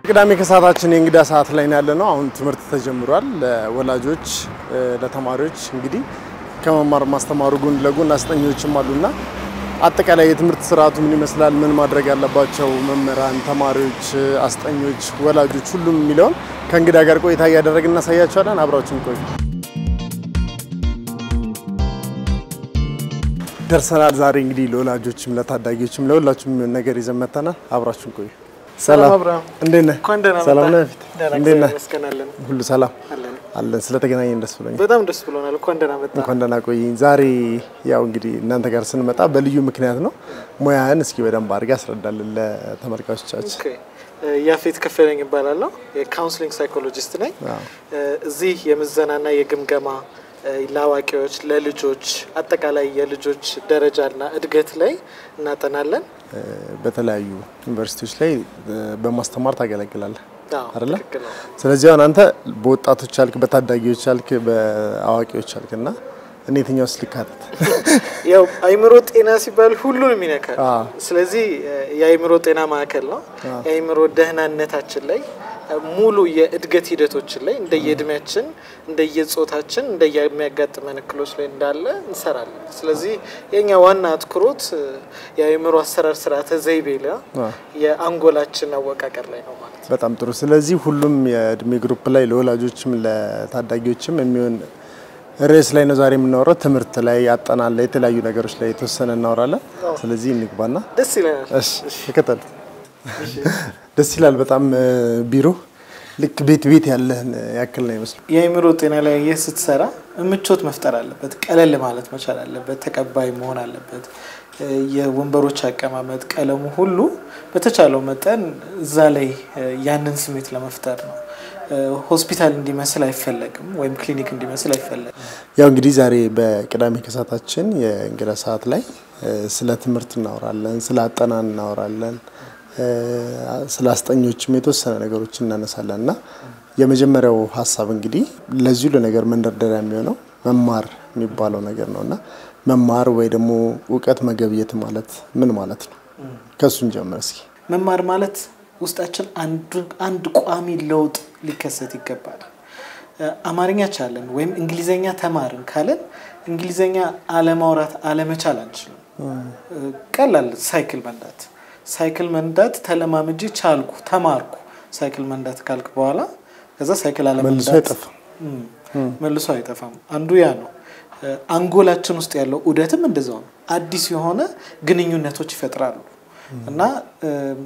ቅዳሜ ከሰዓታችን የእንግዳ ሰዓት ላይ ያለ ነው። አሁን ትምህርት ተጀምሯል። ለወላጆች ለተማሪዎች እንግዲህ ከመማር ማስተማሩ ጎን ለጎን አስጠኞችም አሉና አጠቃላይ የትምህርት ስርዓቱ ምን ይመስላል፣ ምን ማድረግ ያለባቸው መምህራን፣ ተማሪዎች፣ አስጠኞች፣ ወላጆች ሁሉም የሚለውን ከእንግዳ ጋር ቆይታ እያደረግን እናሳያቸዋለን። አብራችን ቆዩ። ደርሰናል። ዛሬ እንግዲህ ለወላጆችም ለታዳጊዎችም ለሁላችሁም የሚሆን ነገር ይዘን መጥተናል። አብራችን ቆዩ። ሰላም አብርሃም። እንዴት ነህ? እንኳን ደህና ሰላም መጣህ። ነህ? ፊት ደህና እንዴት ነህ? እግዚአብሔር ይመስገን አለን። ሁሉ ሰላም አለን። አለን። ስለተገናኘን ደስ ብሎኛል። በጣም ደስ ብሎናል። እንኳን ደህና መጣ። እንኳን ደህና ቆየኝ። ዛሬ ያው እንግዲህ እናንተ ጋር ስንመጣ በልዩ ምክንያት ነው። ሙያህን እስኪ በደንብ አድርገህ ያስረዳልን ለተመልካቾቻችን። ኦኬ። ያፌት ከፈለኝ ይባላለሁ። የካውንስሊንግ ሳይኮሎጂስት ነኝ። አዎ። እዚህ የምዘናና የግምገማ ለአዋቂዎች፣ ለልጆች አጠቃላይ የልጆች ደረጃና እድገት ላይ እናጠናለን። እ፣ በተለያዩ ዩኒቨርሲቲዎች ላይ እ፣ በማስተማር ታገለግላለህ አዎ፣ አይደለ? ትክክል ነው። ስለዚህ አሁን አንተ በወጣቶች አልክ፣ በታዳጊዎች አልክ፣ በአዋቂዎች አልክ እና እኔ የትኛውስ ልካተት? ያው አይምሮ ጤና ሲባል ሁሉንም ይነካል። አዎ። ስለዚህ የአይምሮ ጤና ማዕከል ነው። የአይምሮ ደህናነታችን ላይ ሙሉ የእድገት ሂደቶችን ላይ እንደየእድሜያችን፣ እንደየጾታችን፣ እንደየሚያጋጥመን እክሎች ላይ እንዳለ እንሰራለን። ስለዚህ የኛ ዋና አትኩሮት የአይምሮ አሰራር ስርዓተ ዘይቤ ላይ አዎ። የአንጎላችን አወቃቀር ላይ ነው ማለት ነው። በጣም ጥሩ። ስለዚህ ሁሉም የእድሜ ግሩፕ ላይ ለወላጆችም ለታዳጊዎችም የሚሆን ርዕስ ላይ ነው ዛሬ የምናወራው። ትምህርት ላይ አጠናን ላይ የተለያዩ ነገሮች ላይ የተወሰነ እናወራለን። ስለዚህ እንግባና ደስ ይለናል። እሺ ተከተል። ደስ ይላል በጣም እ፣ ቢሮ ልክ ቤት ቤት ያለህን ያክል ነው ይመስሉ። የአእምሮ ጤና ላይ ይህ ስትሰራ ምቾት መፍጠር አለበት። ቀለል ማለት መቻል አለበት። ተቀባይ መሆን አለበት። እ፣ የወንበሮች አቀማመጥ፣ ቀለሙ ሁሉ በተቻለው መጠን እዛ ላይ እ፣ ያንን ስሜት ለመፍጠር ነው። እ፣ ሆስፒታል እንዲመስል አይፈለግም፣ ወይም ክሊኒክ እንዲመስል አይፈለግም። ያው እንግዲህ ዛሬ በቅዳሜ ከሰዓታችን የእንግዳ ሰዓት ላይ እ፣ ስለ ትምህርት እናወራለን፣ ስለ አጠናን እናወራለን፣ እ፣ ስለ አስጠኞችም የተወሰነ ነገሮች እናነሳለን እና የመጀመሪያው ሀሳብ እንግዲህ ለዚሁ ለነገር መንደርደሪያ የሚሆነው መማር የሚባለው ነገር ነው እና መማር ወይ ደግሞ እውቀት መገብየት ማለት ምን ማለት ነው? ከእሱን ጀምር እስኪ። መማር ማለት ውስጣችን አንዱ- አንድ ቋሚ ለውጥ ሊከሰት ይገባል። እ፣ አማርኛ ቻለን ወይም እንግሊዘኛ ተማርን ካለን እንግሊዘኛ አለማውራት አለመቻል አንችልም። እ፣ ቀላል ሳይክል መንዳት ሳይክል መንዳት ተለማምጄ ቻልኩ ተማርኩ ሳይክል መንዳት ካልክ በኋላ ከዛ ሳይክል አለመንዳት መልሶ አይጠፋም። እም፣ መልሶ አይጠፋም። አንዱ ያ ነው። እ፣ አንጎላችን ውስጥ ያለው ዑደትም እንደዛው ነው። አዲስ የሆነ ግንኙነቶች ይፈጥራሉ እና እም፣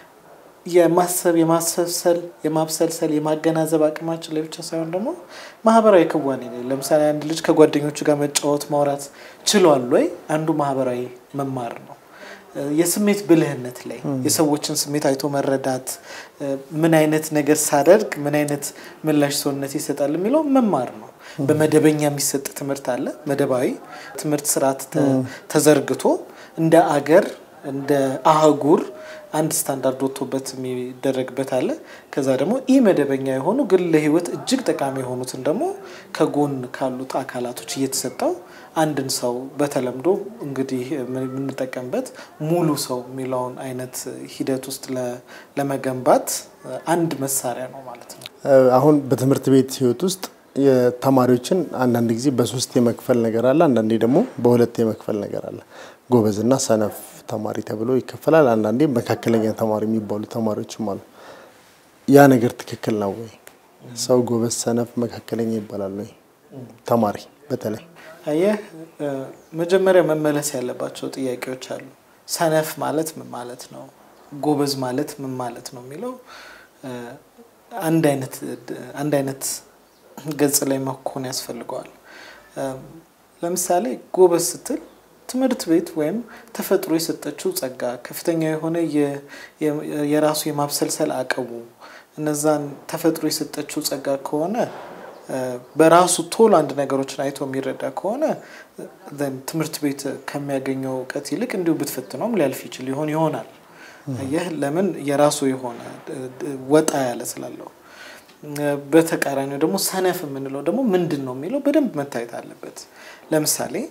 የማሰብ የማሰብሰል የማብሰልሰል የማገናዘብ አቅማችን ላይ ብቻ ሳይሆን ደግሞ ማህበራዊ ክዋኔ ላይ ለምሳሌ አንድ ልጅ ከጓደኞቹ ጋር መጫወት ማውራት ችሏል ወይ አንዱ ማህበራዊ መማር ነው። እ፣ የስሜት ብልህነት ላይ የሰዎችን ስሜት አይቶ መረዳት እ፣ ምን አይነት ነገር ሳደርግ ምን አይነት ምላሽ ሰውነት ይሰጣል የሚለው መማር ነው። በመደበኛ የሚሰጥ ትምህርት አለ። መደባዊ ትምህርት ስርዓት ተ- ተዘርግቶ እንደ አገር እንደ አህጉር አንድ ስታንዳርድ ወጥቶበት የሚደረግበት አለ። ከዛ ደግሞ ኢ መደበኛ የሆኑ ግን ለህይወት እጅግ ጠቃሚ የሆኑትን ደግሞ ከጎን ካሉት አካላቶች እየተሰጠው አንድን ሰው በተለምዶ እንግዲህ የምንጠቀምበት ሙሉ ሰው የሚለውን አይነት ሂደት ውስጥ ለ- ለመገንባት አንድ መሳሪያ ነው ማለት ነው። እ፣ አሁን በትምህርት ቤት ህይወት ውስጥ የተማሪዎችን አንዳንድ ጊዜ በሶስት የመክፈል ነገር አለ፣ አንዳንዴ ደግሞ በሁለት የመክፈል ነገር አለ። ጎበዝና ሰነፍ ተማሪ ተብሎ ይከፈላል። አንዳንዴ መካከለኛ ተማሪ የሚባሉ ተማሪዎችም አሉ። ያ ነገር ትክክል ነው ወይ? ሰው ጎበዝ፣ ሰነፍ፣ መካከለኛ ይባላል ወይ? ተማሪ በተለይ አየህ እ፣ መጀመሪያ መመለስ ያለባቸው ጥያቄዎች አሉ። ሰነፍ ማለት ምን ማለት ነው? ጎበዝ ማለት ምን ማለት ነው የሚለው እ፣ አንድ አይነት አንድ አይነት ገጽ ላይ መኮን ያስፈልገዋል። እ፣ ለምሳሌ ጎበዝ ስትል ትምህርት ቤት ወይም ተፈጥሮ የሰጠችው ጸጋ፣ ከፍተኛ የሆነ የ- የ- የራሱ የማብሰልሰል አቅሙ እነዛን ተፈጥሮ የሰጠችው ጸጋ ከሆነ እ፣ በራሱ ቶሎ አንድ ነገሮችን አይቶ የሚረዳ ከሆነ ዘን ትምህርት ቤት ከሚያገኘው እውቀት ይልቅ እንዲሁ ብትፈትነውም ሊያልፍ ይችል ይሆን ይሆናል። ይህ ለምን የራሱ የሆነ እ፣ እ፣ ወጣ ያለ ስላለው እ፣ በተቃራኒው ደግሞ ሰነፍ የምንለው ደግሞ ምንድን ነው የሚለው በደንብ መታየት አለበት። ለምሳሌ እ፣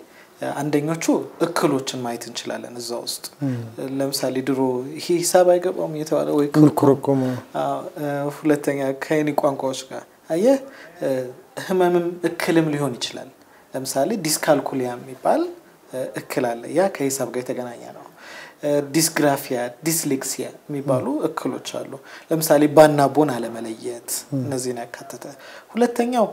አንደኞቹ እክሎችን ማየት እንችላለን እዛ ውስጥ ለምሳሌ ድሮ ይሄ ሂሳብ አይገባውም እየተባለ ወይ ምልኩርኩም ሁለተኛ ከይኒ ቋንቋዎች ጋር አየህ ህመምም እክልም ሊሆን ይችላል። ለምሳሌ ዲስካልኩሊያ የሚባል እክል አለ። ያ ከሂሳብ ጋር የተገናኘ ነው። ዲስግራፊያ፣ ዲስሌክሲያ የሚባሉ እክሎች አሉ። ለምሳሌ ባና ቦን አለመለየት እነዚህን ያካተተ። ሁለተኛው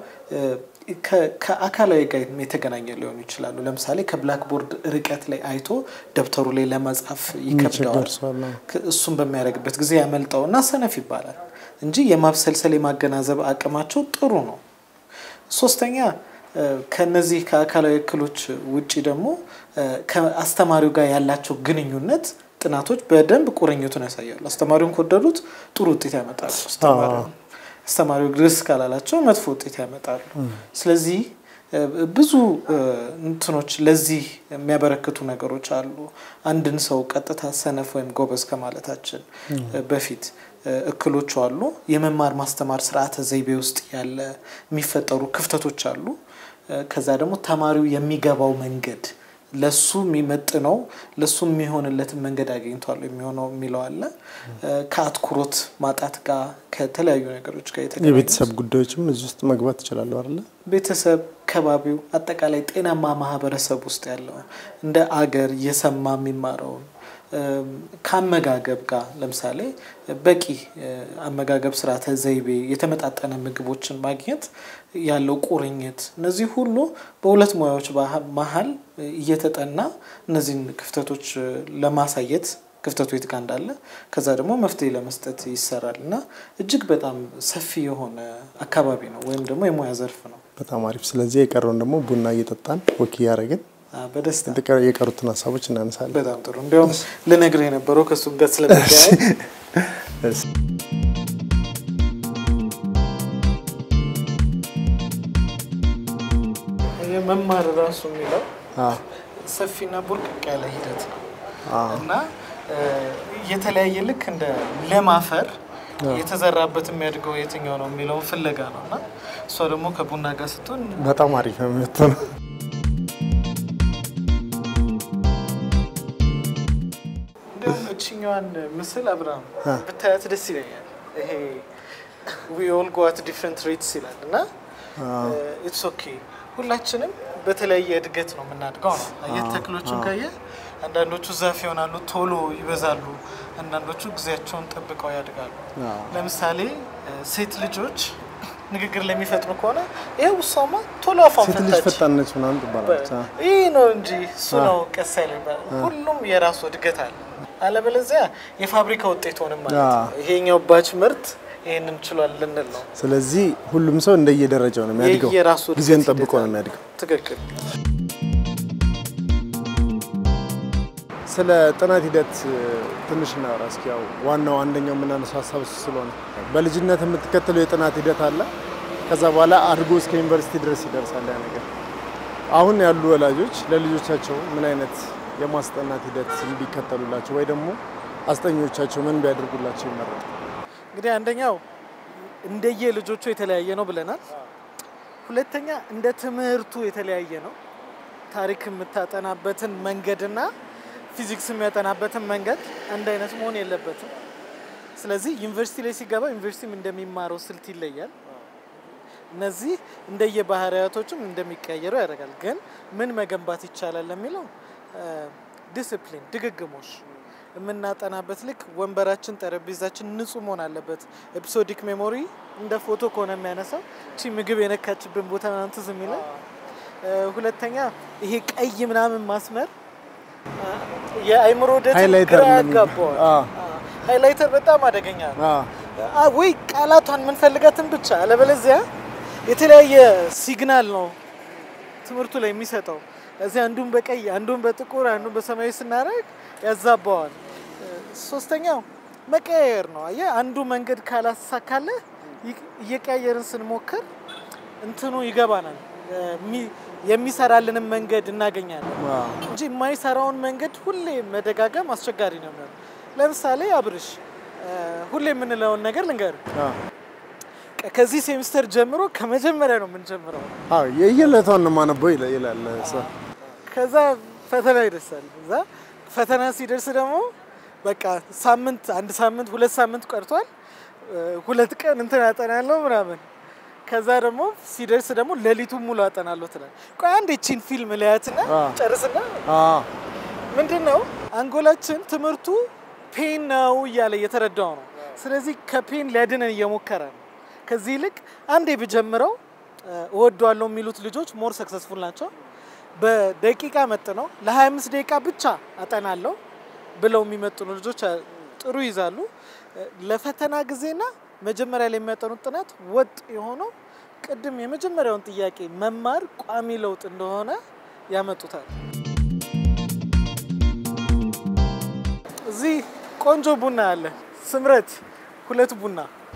ከአካላዊ ጋር የተገናኘ ሊሆኑ ይችላሉ። ለምሳሌ ከብላክቦርድ ርቀት ላይ አይቶ ደብተሩ ላይ ለመጻፍ ይከብደዋል። እሱም በሚያደርግበት ጊዜ ያመልጠውና ሰነፍ ይባላል እንጂ የማብሰልሰል የማገናዘብ አቅማቸው ጥሩ ነው። ሶስተኛ ከነዚህ ከአካላዊ እክሎች ውጪ ደግሞ ከአስተማሪው ጋር ያላቸው ግንኙነት ጥናቶች በደንብ ቁርኝቱን ያሳያሉ። አስተማሪውን ከወደዱት ጥሩ ውጤት ያመጣሉ። አስተማሪው ግርስ ካላላቸው መጥፎ ውጤት ያመጣሉ። ስለዚህ ብዙ እንትኖች ለዚህ የሚያበረክቱ ነገሮች አሉ። አንድን ሰው ቀጥታ ሰነፍ ወይም ጎበዝ ከማለታችን በፊት እክሎቹ አሉ። የመማር ማስተማር ስርዓተ ዘይቤ ውስጥ ያለ የሚፈጠሩ ክፍተቶች አሉ። ከዛ ደግሞ ተማሪው የሚገባው መንገድ ለሱ የሚመጥነው ለሱ የሚሆንለትን መንገድ አግኝቷል የሚሆነው የሚለው አለ። ከአትኩሮት ማጣት ጋር ከተለያዩ ነገሮች ጋር የተገናኙ የቤተሰብ ጉዳዮችም እዚህ ውስጥ መግባት ይችላሉ አይደለ? ቤተሰብ፣ ከባቢው፣ አጠቃላይ ጤናማ ማህበረሰብ ውስጥ ያለው እንደ አገር እየሰማ የሚማረውን ከአመጋገብ ጋር ለምሳሌ በቂ አመጋገብ ስርዓተ ዘይቤ፣ የተመጣጠነ ምግቦችን ማግኘት ያለው ቁርኝት፣ እነዚህ ሁሉ በሁለት ሙያዎች መሀል እየተጠና እነዚህን ክፍተቶች ለማሳየት ክፍተቱ የት ጋር እንዳለ ከዛ ደግሞ መፍትሄ ለመስጠት ይሰራል እና እጅግ በጣም ሰፊ የሆነ አካባቢ ነው ወይም ደግሞ የሙያ ዘርፍ ነው። በጣም አሪፍ። ስለዚህ የቀረውን ደግሞ ቡና እየጠጣን ወክ እያደረግን በደስታ የቀሩትን ሀሳቦች እናነሳለን። በጣም ጥሩ። እንዲያውም ልነግርህ የነበረው ከእሱ ጋር ስለሚገናኝ መማር ራሱ የሚለው ሰፊና ቡርቅቅ ያለ ሂደት ነው እና የተለያየ ልክ እንደ ለም አፈር የተዘራበት የሚያድገው የትኛው ነው የሚለውን ፍለጋ ነው እና እሷ ደግሞ ከቡና ጋር ስትሆን በጣም አሪፍ ነው የምትሆነው። እንዲሁም እችኛዋን ምስል አብርሃም ብታያት ደስ ይለኛል። ይሄ ዊ ኦል ጎ አት ዲፍረንት ሬትስ ይላል እና ኢትስ ኦኬ ሁላችንም በተለያየ እድገት ነው የምናድገው ነው። አየህ ተክሎቹን ካየ አንዳንዶቹ ዛፍ ይሆናሉ፣ ቶሎ ይበዛሉ። አንዳንዶቹ ጊዜያቸውን ጠብቀው ያድጋሉ። ለምሳሌ ሴት ልጆች ንግግር ለሚፈጥሩ ከሆነ ይኸው እሷማ ቶሎ አፏን ሴት ልጅ ፈታች ፈጣን ነች ምናምን ትባላለች። ይህ ነው እንጂ እሱ ነው ቀስ ያለ ይባላል። ሁሉም የራሱ እድገት አለ። አለበለዚያ የፋብሪካ ውጤት ሆንም ማለት ነው። ይሄኛው ባች ምርት ይህንን ችሏል ልንል ነው። ስለዚህ ሁሉም ሰው እንደየደረጃው ነው የሚያድገው፣ የየራሱ እድገት ጊዜን ሂደት ጠብቆ ነው አለ። የሚያድገው። ትክክል። ስለ ጥናት ሂደት ትንሽ እናወራ እስኪ። ያው ዋናው አንደኛው የምናነሳው ሀሳብ እሱ ስለሆነ በልጅነት የምትከተለው የጥናት ሂደት አለ። ከዛ በኋላ አድጎ እስከ ዩኒቨርሲቲ ድረስ ይደርሳል ያ ነገር። አሁን ያሉ ወላጆች ለልጆቻቸው ምን አይነት የማስጠናት ሂደት እንዲከተሉላቸው ወይ ደግሞ አስጠኞቻቸው ምን ቢያደርጉላቸው ይመረጣል? እንግዲህ አንደኛው እንደየ ልጆቹ የተለያየ ነው ብለናል። ሁለተኛ እንደ ትምህርቱ የተለያየ ነው። ታሪክ የምታጠናበትን መንገድና ፊዚክስ የሚያጠናበትን መንገድ አንድ አይነት መሆን የለበትም። ስለዚህ ዩኒቨርሲቲ ላይ ሲገባ ዩኒቨርሲቲም እንደሚማረው ስልት ይለያል። እነዚህ እንደየ ባህሪያቶችም እንደሚቀየሩ ያደርጋል። ግን ምን መገንባት ይቻላል ለሚለው ዲስፕሊን፣ ድግግሞሽ የምናጠናበት ልክ ወንበራችን፣ ጠረጴዛችን ንጹህ መሆን አለበት። ኤፒሶዲክ ሜሞሪ እንደ ፎቶ ከሆነ የሚያነሳው እቺ ምግብ የነካችብን ቦታ ምናምን ትዝ የሚለው። ሁለተኛ ይሄ ቀይ ምናምን ማስመር የአይምሮ ደትን ሃይላይተር ግራ እንደምን- ያጋባዋል። አዎ። ሃይላይተር በጣም አደገኛ ነው። አዎ። አ ወይ ቃላቷን የምንፈልጋትን ብቻ አለበለዚያ የተለያየ ሲግናል ነው ትምህርቱ ላይ የሚሰጠው። እዚህ አንዱን በቀይ አንዱን በጥቁር አንዱን በሰማያዊ ስናደርግ ያዛባዋል። ሶስተኛው መቀያየር ነው። አየህ አንዱ መንገድ ካላሳካለ እየቀያየርን ስንሞክር እንትኑ ይገባናል። የሚ- የሚሰራልንም መንገድ እናገኛለን አዎ። እንጂ የማይሰራውን መንገድ ሁሌ መደጋገም አስቸጋሪ ነው የሚሆነው። ለምሳሌ አብርሽ እ፣ ሁሌ የምንለውን ነገር ልንገር። አዎ። ከዚህ ሴሚስተር ጀምሮ ከመጀመሪያ ነው የምንጀምረው። አዎ የየዕለቷን ነው የማነበው ይላል ይላል ሰው። ከዛ ፈተና ይደርሳል። እዛ ፈተና ሲደርስ ደግሞ በቃ ሳምንት አንድ ሳምንት ሁለት ሳምንት ቀርቷል። ሁለት ቀን እንትን አጠናለሁ ምናምን። ከዛ ደግሞ ሲደርስ ደግሞ ሌሊቱን ሙሉ አጠናለሁ ትላል። ቆይ አንድ ቺን ፊልም ላያትና ጨርስና ምንድን ነው አንጎላችን ትምህርቱ ፔን ነው እያለ እየተረዳው ነው። ስለዚህ ከፔን ሊያድነን እየሞከረ ነው። ከዚህ ይልቅ አንዴ ብጀምረው እወደዋለሁ የሚሉት ልጆች ሞር ሰክሰስፉል ናቸው። በደቂቃ መጥነው ለ25 ደቂቃ ብቻ አጠናለሁ ብለው የሚመጥኑ ልጆች ጥሩ ይዛሉ። ለፈተና ጊዜና መጀመሪያ ላይ የሚያጠኑት ጥናት ወጥ የሆነው ቅድም የመጀመሪያውን ጥያቄ መማር ቋሚ ለውጥ እንደሆነ ያመጡታል። እዚህ ቆንጆ ቡና አለ። ስምረት ሁለት ቡና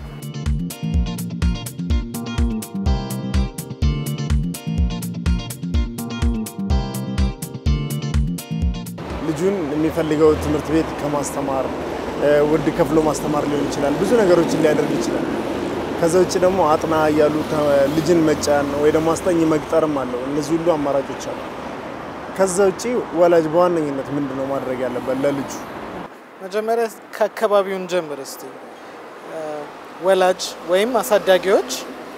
ልጁን የሚፈልገው ትምህርት ቤት ከማስተማር ውድ ከፍሎ ማስተማር ሊሆን ይችላል። ብዙ ነገሮችን ሊያደርግ ይችላል። ከዛ ውጭ ደግሞ አጥና እያሉ ልጅን መጫን ወይ ደግሞ አስጠኝ መቅጠርም አለው። እነዚህ ሁሉ አማራጮች አሉ። ከዛ ውጭ ወላጅ በዋነኝነት ምንድን ነው ማድረግ ያለበት ለልጁ? መጀመሪያ ከአካባቢውን ጀምር እስቲ። ወላጅ ወይም አሳዳጊዎች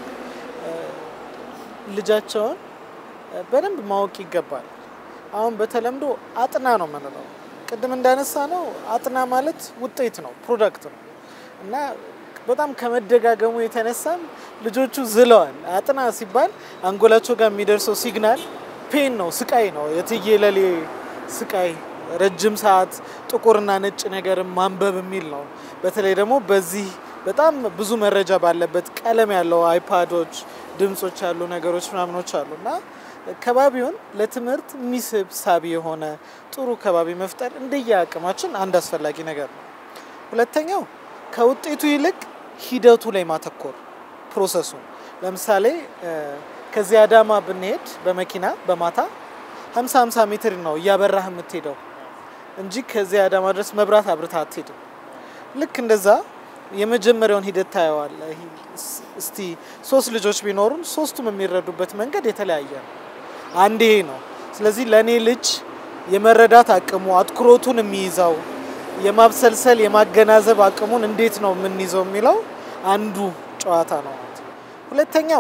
ልጃቸውን በደንብ ማወቅ ይገባል። አሁን በተለምዶ አጥና ነው የምንለው። ቅድም እንዳነሳ ነው አጥና ማለት ውጤት ነው፣ ፕሮዳክት ነው እና በጣም ከመደጋገሙ የተነሳም ልጆቹ ዝለዋል። አጥና ሲባል አንጎላቸው ጋር የሚደርሰው ሲግናል ፔን ነው፣ ስቃይ ነው፣ የትየለሌ ስቃይ፣ ረጅም ሰዓት ጥቁርና ነጭ ነገርን ማንበብ የሚል ነው። በተለይ ደግሞ በዚህ በጣም ብዙ መረጃ ባለበት ቀለም ያለው አይፓዶች፣ ድምጾች ያሉ ነገሮች ምናምኖች አሉ እና ከባቢውን ለትምህርት የሚስብ ሳቢ የሆነ ጥሩ ከባቢ መፍጠር እንደየ አቅማችን አንድ አስፈላጊ ነገር ነው። ሁለተኛው ከውጤቱ ይልቅ ሂደቱ ላይ ማተኮር ፕሮሰሱ። ለምሳሌ ከዚህ አዳማ ብንሄድ በመኪና በማታ 50 50 ሜትር ነው እያበራህ የምትሄደው እንጂ ከዚህ አዳማ ድረስ መብራት አብርታ አትሄድም። ልክ እንደዛ የመጀመሪያውን ሂደት ታየዋለህ። እስቲ ሶስት ልጆች ቢኖሩን ሶስቱም የሚረዱበት መንገድ የተለያየ ነው። አንድ ይሄ ነው። ስለዚህ ለእኔ ልጅ የመረዳት አቅሙ አትኩሮቱን የሚይዘው የማብሰልሰል የማገናዘብ አቅሙን እንዴት ነው የምንይዘው የሚለው አንዱ ጨዋታ ነው። ሁለተኛው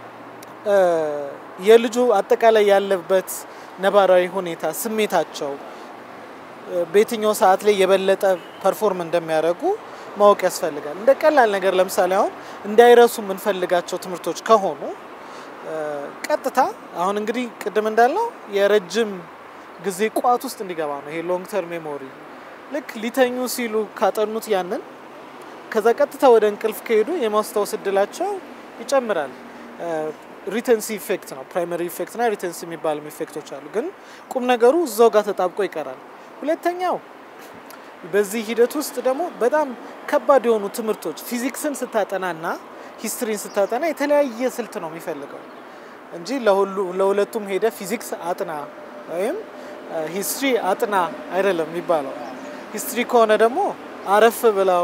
የልጁ አጠቃላይ ያለበት ነባራዊ ሁኔታ፣ ስሜታቸው በየትኛው ሰዓት ላይ የበለጠ ፐርፎርም እንደሚያደርጉ ማወቅ ያስፈልጋል። እንደ ቀላል ነገር ለምሳሌ አሁን እንዳይረሱ የምንፈልጋቸው ትምህርቶች ከሆኑ ቀጥታ አሁን እንግዲህ ቅድም እንዳልነው የረጅም ጊዜ ቋት ውስጥ እንዲገባ ነው ይሄ ሎንግ ተርም ሜሞሪ። ልክ ሊተኙ ሲሉ ካጠኑት ያንን ከዛ ቀጥታ ወደ እንቅልፍ ከሄዱ የማስታወስ እድላቸው ይጨምራል። ሪተንሲ ኢፌክት ነው። ፕራይመሪ ኢፌክት እና ሪተንሲ የሚባሉ ኢፌክቶች አሉ። ግን ቁም ነገሩ እዛው ጋር ተጣብቆ ይቀራል። ሁለተኛው በዚህ ሂደት ውስጥ ደግሞ በጣም ከባድ የሆኑ ትምህርቶች ፊዚክስን ስታጠናና ሂስትሪን ስታጠና የተለያየ ስልት ነው የሚፈልገው እንጂ ለሁለቱም ሄደ ፊዚክስ አጥና ወይም ሂስትሪ አጥና አይደለም የሚባለው። ሂስትሪ ከሆነ ደግሞ አረፍ ብለው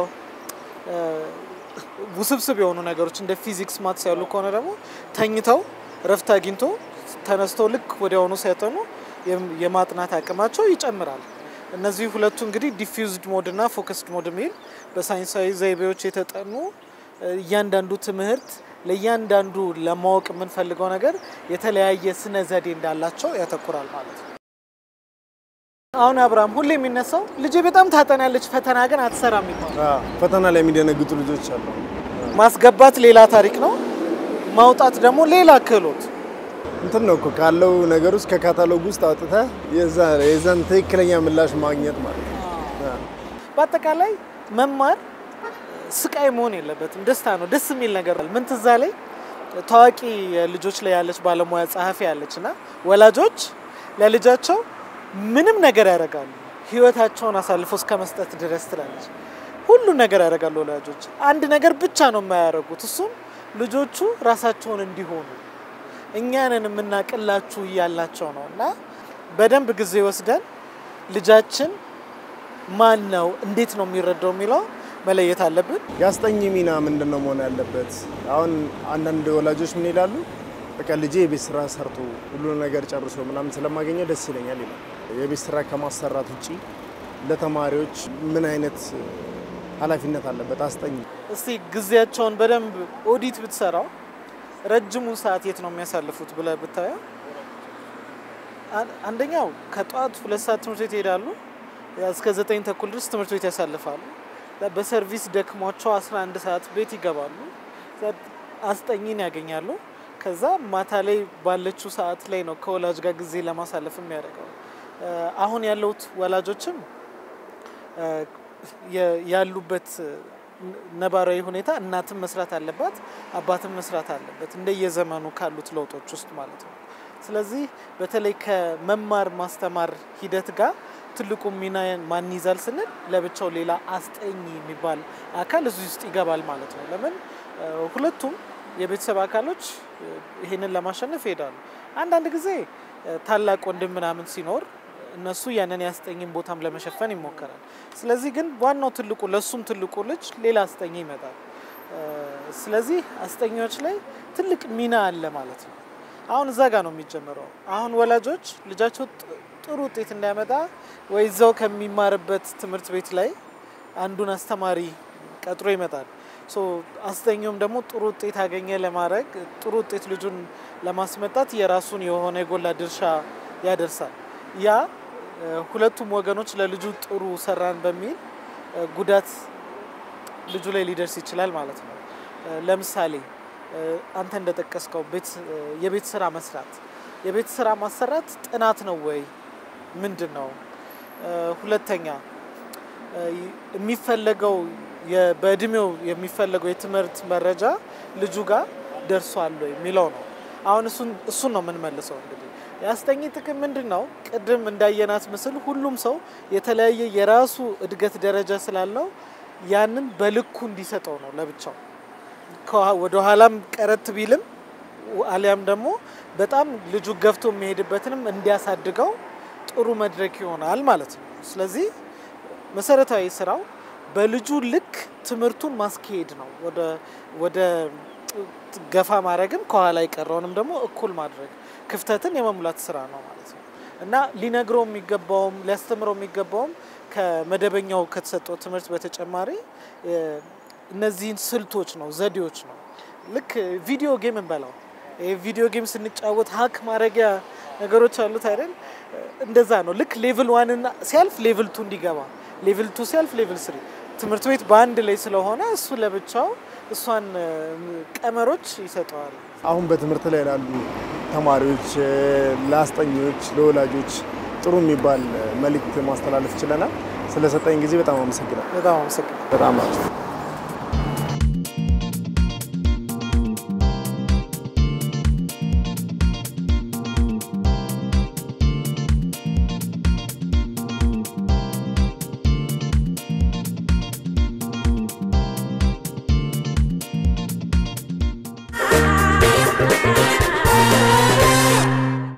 ውስብስብ የሆኑ ነገሮች እንደ ፊዚክስ ማትስ ያሉ ከሆነ ደግሞ ተኝተው ረፍት አግኝቶ ተነስተው ልክ ወዲያውኑ ሲያጠኑ የማጥናት አቅማቸው ይጨምራል። እነዚህ ሁለቱ እንግዲህ ዲፊውዝድ ሞድ እና ፎከስድ ሞድ የሚል በሳይንሳዊ ዘይቤዎች የተጠኑ እያንዳንዱ ትምህርት ለእያንዳንዱ ለማወቅ የምንፈልገው ነገር የተለያየ ስነ ዘዴ እንዳላቸው ያተኩራል ማለት ነው። አሁን አብርሃም ሁሌ የሚነሳው ልጄ በጣም ታጠናለች፣ ፈተና ግን አትሰራም ይባላል። ፈተና ላይ የሚደነግጡ ልጆች አሉ። ማስገባት ሌላ ታሪክ ነው፣ ማውጣት ደግሞ ሌላ ክህሎት እንትን ነው እኮ ካለው ነገር ውስጥ ከካታሎግ ውስጥ አውጥተህ የዛን ትክክለኛ ምላሽ ማግኘት ማለት ነው። በአጠቃላይ መማር ስቃይ መሆን የለበትም። ደስታ ነው። ደስ የሚል ነገር ምን ትዛ ላይ ታዋቂ ልጆች ላይ ያለች ባለሙያ ጸሐፊ ያለች እና ወላጆች ለልጃቸው ምንም ነገር ያደርጋሉ ህይወታቸውን አሳልፎ እስከ መስጠት ድረስ ትላለች። ሁሉ ነገር ያደርጋሉ ወላጆች። አንድ ነገር ብቻ ነው የማያደርጉት፣ እሱም ልጆቹ ራሳቸውን እንዲሆኑ እኛንን የምናቅላችሁ እያላቸው ነው እና በደንብ ጊዜ ወስደን ልጃችን ማን ነው እንዴት ነው የሚረዳው የሚለው መለየት አለብን። የአስጠኝ ሚና ምንድን ነው መሆን ያለበት? አሁን አንዳንድ ወላጆች ምን ይላሉ? በቃ ልጄ የቤት ስራ ሰርቶ ሁሉ ነገር ጨርሶ ምናምን ስለማገኘው ደስ ይለኛል ይላል። የቤት ስራ ከማሰራት ውጪ ለተማሪዎች ምን አይነት ኃላፊነት አለበት አስጠኝ? እስቲ ጊዜያቸውን በደንብ ኦዲት ብትሰራው ረጅሙን ሰዓት የት ነው የሚያሳልፉት ብለህ ብታየው፣ አንደኛው ከጠዋት ሁለት ሰዓት ትምህርት ቤት ይሄዳሉ፣ እስከ ዘጠኝ ተኩል ድረስ ትምህርት ቤት ያሳልፋሉ። በሰርቪስ ደክሟቸው 11 ሰዓት ቤት ይገባሉ፣ አስጠኝን ያገኛሉ። ከዛ ማታ ላይ ባለችው ሰዓት ላይ ነው ከወላጅ ጋር ጊዜ ለማሳለፍ የሚያደርገው። አሁን ያለውት ወላጆችም ያሉበት ነባራዊ ሁኔታ እናትም መስራት አለባት፣ አባትም መስራት አለበት እንደየዘመኑ ካሉት ለውጦች ውስጥ ማለት ነው። ስለዚህ በተለይ ከመማር ማስተማር ሂደት ጋር ትልቁ ሚና ማን ይዛል ስንል ለብቻው ሌላ አስጠኝ የሚባል አካል እዚህ ውስጥ ይገባል ማለት ነው። ለምን ሁለቱም የቤተሰብ አካሎች ይህንን ለማሸነፍ ይሄዳሉ። አንዳንድ ጊዜ ታላቅ ወንድም ምናምን ሲኖር እነሱ ያንን ያስጠኝን ቦታም ለመሸፈን ይሞከራል። ስለዚህ ግን ዋናው ትልቁ ለሱም ትልቁ ልጅ ሌላ አስጠኝ ይመጣል። ስለዚህ አስጠኞች ላይ ትልቅ ሚና አለ ማለት ነው። አሁን እዛ ጋር ነው የሚጀምረው። አሁን ወላጆች ልጃቸው ጥሩ ውጤት እንዳያመጣ ወይ እዛው ከሚማርበት ትምህርት ቤት ላይ አንዱን አስተማሪ ቀጥሮ ይመጣል። አስጠኛውም ደግሞ ጥሩ ውጤት አገኘ ለማድረግ ጥሩ ውጤት ልጁን ለማስመጣት የራሱን የሆነ የጎላ ድርሻ ያደርሳል። ያ ሁለቱም ወገኖች ለልጁ ጥሩ ሰራን በሚል ጉዳት ልጁ ላይ ሊደርስ ይችላል ማለት ነው። ለምሳሌ አንተ እንደጠቀስከው የቤት ስራ መስራት፣ የቤት ስራ ማሰራት ጥናት ነው ወይ ምንድን ነው? ሁለተኛ የሚፈለገው በእድሜው የሚፈለገው የትምህርት መረጃ ልጁ ጋር ደርሷል ወይ የሚለው ነው። አሁን እሱን ነው የምንመልሰው። እንግዲህ የአስጠኝ ጥቅም ምንድን ነው? ቅድም እንዳየናት ምስል ሁሉም ሰው የተለያየ የራሱ እድገት ደረጃ ስላለው ያንን በልኩ እንዲሰጠው ነው ለብቻው ወደ ኋላም ቀረት ቢልም አሊያም ደግሞ በጣም ልጁ ገፍቶ የሚሄድበትንም እንዲያሳድገው ጥሩ መድረክ ይሆናል ማለት ነው። ስለዚህ መሰረታዊ ስራው በልጁ ልክ ትምህርቱን ማስካሄድ ነው። ወደ ገፋ ማድረግም ከኋላ የቀረውንም ደግሞ እኩል ማድረግ ክፍተትን የመሙላት ስራ ነው ማለት ነው እና ሊነግረው የሚገባውም ሊያስተምረው የሚገባውም ከመደበኛው ከተሰጠው ትምህርት በተጨማሪ እነዚህን ስልቶች ነው፣ ዘዴዎች ነው። ልክ ቪዲዮ ጌም እንበላው ቪዲዮ ጌም ስንጫወት ሀክ ማድረጊያ ነገሮች አሉት አይደል? እንደዛ ነው። ልክ ሌቭል ዋንና ሲያልፍ ሌቭል ቱ እንዲገባ ሌቭል ቱ ሲያልፍ ሌቭል ስሪ ትምህርት ቤት በአንድ ላይ ስለሆነ እሱ ለብቻው እሷን ቀመሮች ይሰጠዋል። አሁን በትምህርት ላይ ላሉ ተማሪዎች፣ ለአስጠኞች፣ ለወላጆች ጥሩ የሚባል መልእክት ማስተላለፍ ችለናል። ስለሰጠኝ ጊዜ በጣም አመሰግናል። በጣም አመሰግናል። በጣም